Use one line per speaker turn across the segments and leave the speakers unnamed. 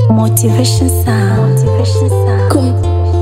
Motivation sound. Motivation sound.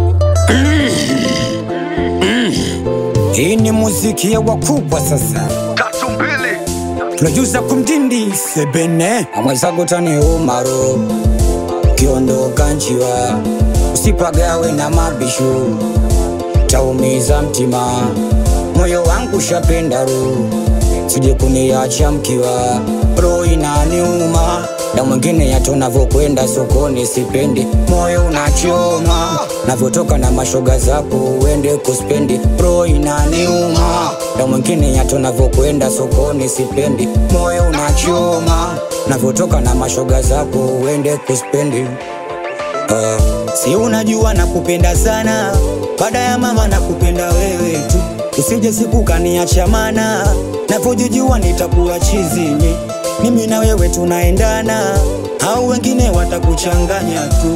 Hii ni muziki ya wakubwa sasa,
tatu mbili
tunajuza kumdindi sebene amwezago tani umaro kiondoka nchiwa usipagawe na mabishu taumiza mtima moyo wangu shapendaru sije kuniacha mkiwa roho inaniuma na mwingine yato navyokwenda sokoni sipendi moyo unachoma navyotoka na mashoga zako uende kuspendi roho inaniuma na mwingine yato navyokwenda sokoni sipendi moyo unachoma navyotoka na mashoga zako uende kuspendi Uh, si unajua nakupenda sana, baada ya mama nakupenda wewe tu, usije siku kaniacha mana, navyojijua nitakuwa chizini, mimi na wewe tunaendana, au wengine watakuchanganya tu.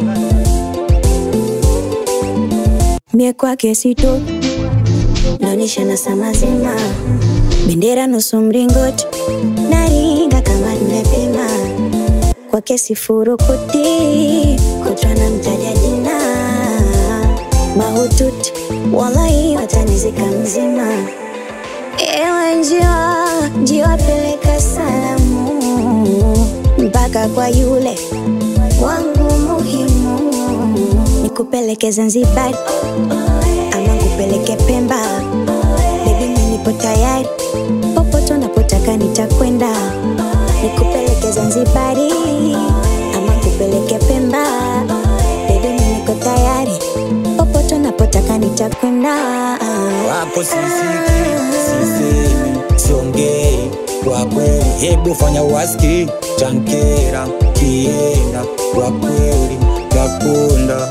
Mie kwake sito naonyesha na saa mazima, bendera nusu mringoti, naringa kama nimepima kwake sifurukuti, kutwa na mtaja jina mahututi, wallahi watanizika mzima. Ewe njiwa, njiwa peleka salamu mpaka kwa yule wangu muhimu, nikupeleke Zanzibar ama nikupeleke Pemba, baby mimi nipo tayari, popote unapotaka nitakwenda, nikupeleke Zanzibari ama nikupeleke Pemba, baby mimi niko tayari, popote unapotaka nitakwenda.
Wako sisiki, sisemi, siongei kwa kweli, hebu fanya waski tankera kienda kwa kweli, takunda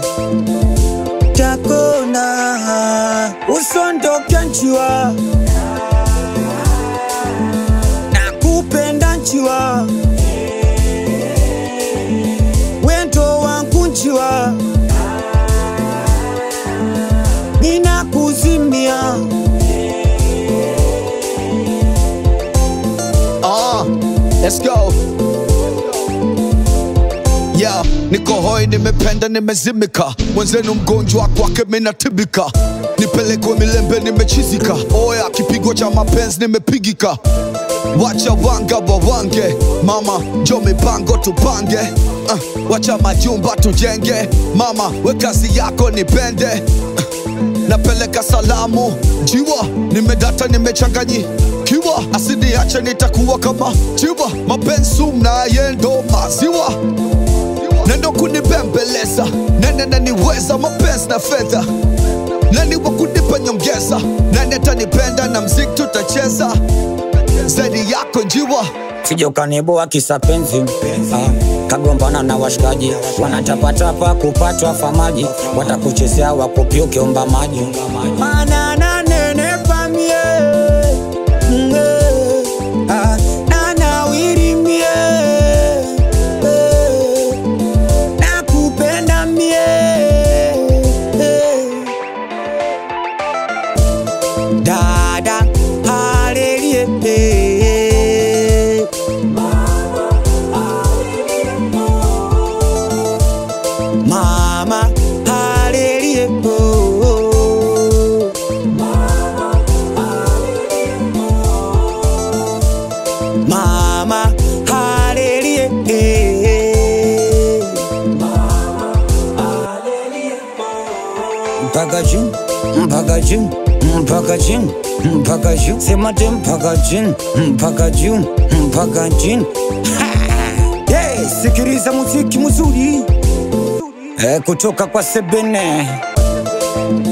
takona usondoke nchiwa nakupenda nchiwa wendo wangu nchiwa ninakuzimia
Ah, let's go. Yeah, niko hoi, nimependa, nimezimika, mwenzenu mgonjwa kwake minatibika, nipelekwe milembe, nimechizika, oya kipigo cha mapenzi nimepigika, wacha wanga wawange, mama jo mipango tupange, uh, wacha majumba tujenge, mama we kazi yako nipende uh, napeleka salamu jiwa nimedata nimechanganyikiwa asiniache nitakuwa kama jiwa mapenzi mnaye ndo maziwa nendo kunibembeleza nene naniweza mapenzi na fedha nani wa kunipa nyongeza nani atanipenda na mziki tutacheza zaidi yako njiwa
sije ukaniboa kisa penzi ah, kagombana na washikaji wanatapatapa kupatwa famaji watakuchezea wakupyuke omba maji Mana nanenepa mie, mwe, ah, nanawiri mie, eh, nakupenda mie, eh. dada halelie mama halelie mama halelie mpaka juu mpaka juu mpaka chini mpaka juu sema te mpaka chini mpaka juu mpaka chini Ha! hey, sikiliza muziki mzuri eh, kutoka kwa sebene